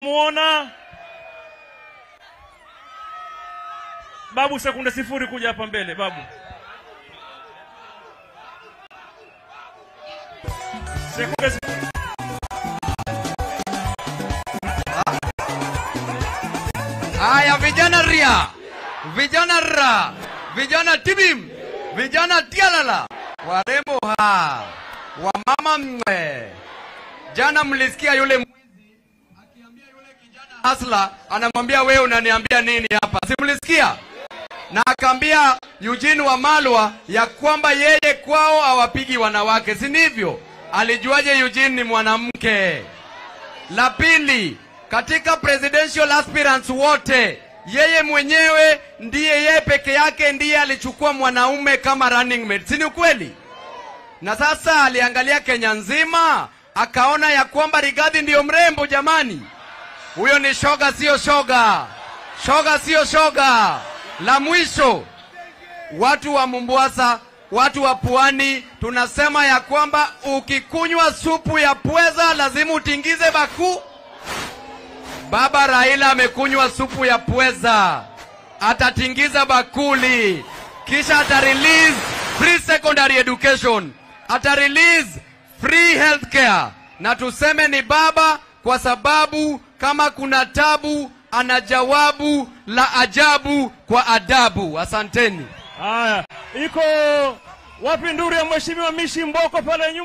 namuona babu. Sekunde sifuri, kuja hapa mbele babu. Sekunde sifuri. Haya, vijana ria, vijana ra, vijana tibim, vijana tialala, warembo ha, wamama mwe. Jana mlisikia yule mwizi akiambia yule kijana hasla, anamwambia wewe unaniambia nini hapa? Si mlisikia? Na akaambia Eugene Wamalwa ya kwamba yeye kwao hawapigi wanawake, si ndivyo? Alijuaje Eugene ni mwanamke? La pili, katika presidential aspirants wote, yeye mwenyewe ndiye yeye peke yake ndiye alichukua mwanaume kama running mate, si ni ukweli? Na sasa aliangalia Kenya nzima akaona ya kwamba Rigathi ndiyo mrembo. Jamani, huyo ni shoga, sio shoga, shoga sio shoga. La mwisho, watu wa Mombasa, watu wa pwani, tunasema ya kwamba ukikunywa supu ya pweza lazima utingize bakuu. Baba Raila amekunywa supu ya pweza, atatingiza bakuli, kisha ata release free secondary education, ata release free healthcare, na tuseme ni baba kwa sababu kama kuna tabu ana jawabu la ajabu kwa adabu. Asanteni. Haya, iko wapi nduru ya mheshimiwa Mishi Mboko pale nyuma?